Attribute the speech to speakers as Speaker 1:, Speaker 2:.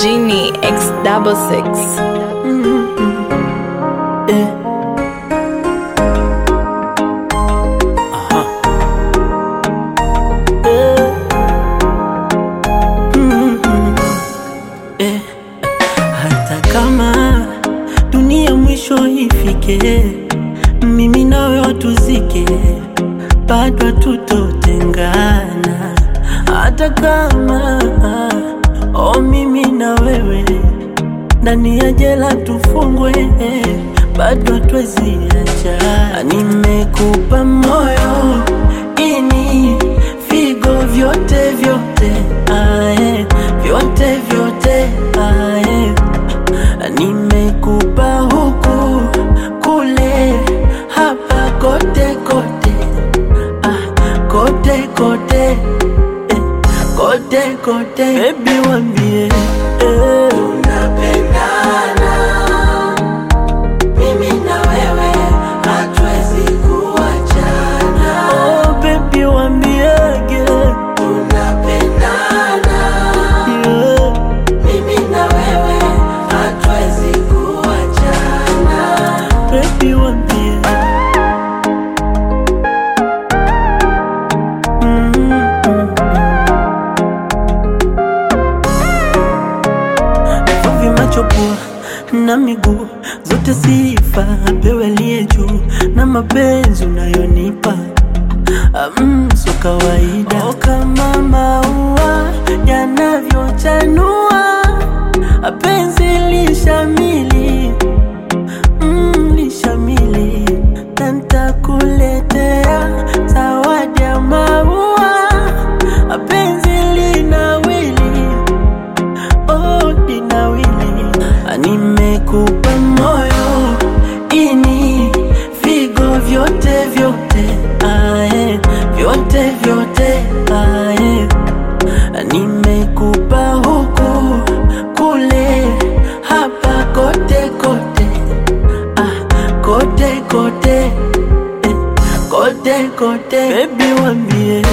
Speaker 1: Genie X double six.
Speaker 2: Eh. Aha. Eh. Mm, mm. Eh. Hata kama dunia mwisho ifike, mimi nawe watuzike, bado tutotengana. Hata kama oh, mimi na wewe ndani ya jela tufungwe, bado hatuwezi acha. Nimekupa moyo ini figo vyote vyote, ae, vyote vyote ae. Nimekupa huku kule hapa kote kote, ah, kote kote eh, kote kote, baby wambie eh.
Speaker 3: Tunapendana mimi na wewe, hatuwezi kuachana.
Speaker 2: Oh, baby wambiege
Speaker 3: Tunapendana
Speaker 2: yeah.
Speaker 3: mimi na wewe, hatuwezi kuachana.
Speaker 2: Baby wambie mm -mm. Vivi macho pua na miguu zote sifa apewe aliye juu na mapenzi unayonipa Mm, so kawaida oh, kama maua yanavyochanua penzi lishamili mm, lishamili na ntakuletea zawadi ya maua penzi linawili oh, linawili nimekupa moyo ini figo vyote vyote ae, vyote vyote ae. Nimekupa huku kule hapa kote kote ah, kote kote eh, kote kote, baby wambie